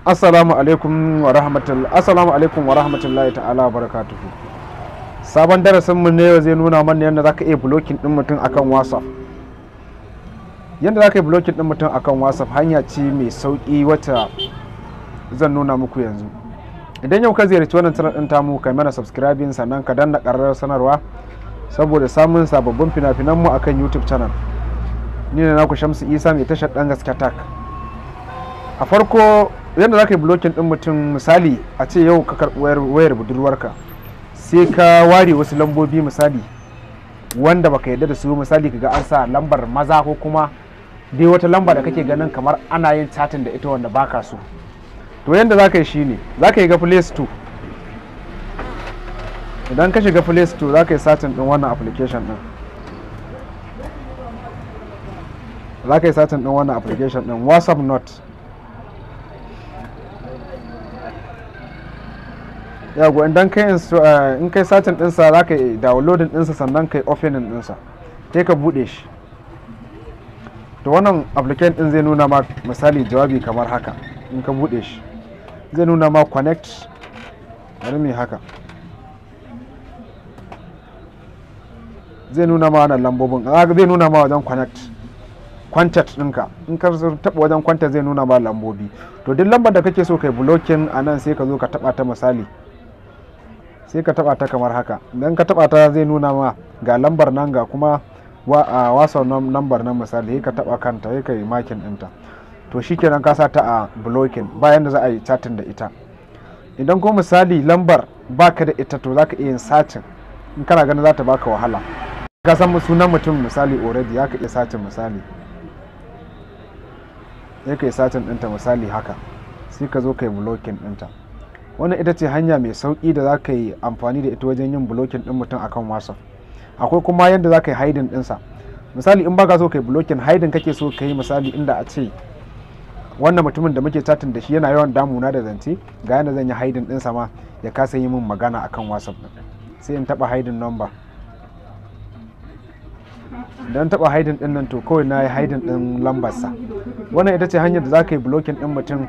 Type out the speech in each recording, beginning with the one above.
assalamu alaikum wa rahmatullahi assalamu alaikum wa rahmatullahi ta'ala wa barakatuhu sabon darasin mu ne zai nuna mana yadda zaka iya blocking din mutum akan whatsapp yadda zaka yi blocking din mutum akan whatsapp hanya ce mai sauki wata zan nuna muku yanzu idan yau ka ziyarci wannan channel din tamu kai mana subscribing sannan ka danna ƙararrar sanarwa saboda samun sababbin fina-finan mu akan youtube channel ni ne naku shamsu isa mai tashar dan gaske tak a farko yadda za ka yi blocking din mutum misali a ce yau ka karɓi wayar budurwarka sai ka ware wasu lambobi misali wanda baka yarda da su misali ka ga an sa lambar maza ko kuma dai wata lamba da kake ganin kamar ana yin chatin da ita wanda baka so to yadda za ka yi shine za ka yi ga play store idan ka shiga play store za ka yi satin din wannan application din za ka yi satin din wannan application din whatsapp note yago idan kai in kai satin dinsa za ka yi downloading dinsa sannan ka yi opening dinsa sai ka bude shi to wannan application din zai nuna ma misali jawabi kamar haka in ka bude shi zai nuna ma connect bari mai haka zai nuna ma wannan lambobin zai nuna ma wajen connect contact ɗinka in ka taɓa wajen contact zai nuna ma lambobi to duk lambar da kake so kai blocking a nan sai ka zo ka taɓa ta misali sai ka taɓa ta kamar haka idan ka taɓa ta zai nuna ma ga lambar nan ga kuma a wasa lambar nan misali sai ka taɓa kanta sai ka yi makin ɗinta to shikenan ka sa ta a blocking bayan da za a yi chatting da ita idan ko misali lambar baka da ita to zaka iya yin sacin in kana ganin za ta baka wahala ka san sunan mutum misali already ya ka iya sacin misali sai ka yi sacin ɗinta misali haka sai ka zo ka yi blocking ɗinta wannan ita ce hanya mai sauƙi da za ka yi amfani da ita wajen yin blocking ɗin mutum akan whatsapp akwai kuma yadda za ka yi hiding ɗinsa misali in baka so ka yi blocking hiding kake so ka yi misali inda a ce wannan mutumin da muke chatting da shi yana yawan damuna da zance ga yadda zan yi hiding ɗinsa ma ya kasa yi min magana akan whatsapp ɗin sai in taɓa hiding number idan taɓa hiding ɗin nan to kawai na yi hiding ɗin lambarsa wannan ita ce hanyar da za ka yi blocking ɗin mutum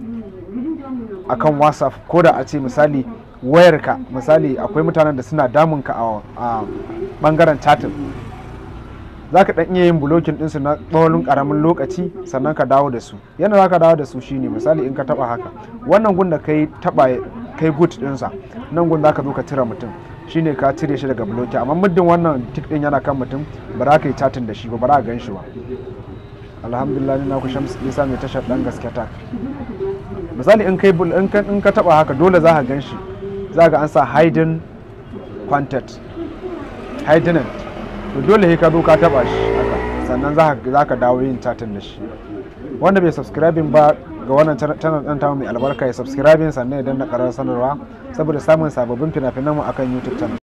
akan whatsapp ko da a ce misali wayarka misali akwai mutanen da suna damunka a bangaren chatting za ka iya yin blocking ɗinsu na tsawon ƙaramin lokaci sannan ka dawo da su yadda za ka dawo da su shine misali in ka taba haka wannan gun da kai taba kai good ɗinsa nan gun za ka zo ka cire mutum shine ka cire shi daga bloki amma muddin wannan tik ɗin yana kan mutum ba za ka yi chatting da shi ba ba za ka gan shi ba alhamdulillah ni na ku shamsu isa mai tashar ɗan gaske ta misali in kai in ka taba haka dole za ka gan shi za ga an sa hidden content hidden to dole sai ka zo ka taba shi haka sannan za ka dawo yin chatting da shi wanda bai subscribing ba ga wannan channel ɗin tamu mai albarka ya subscribing sannan ya danna ƙarar sanarwa saboda samun sababbin fina-finan mu akan youtube channel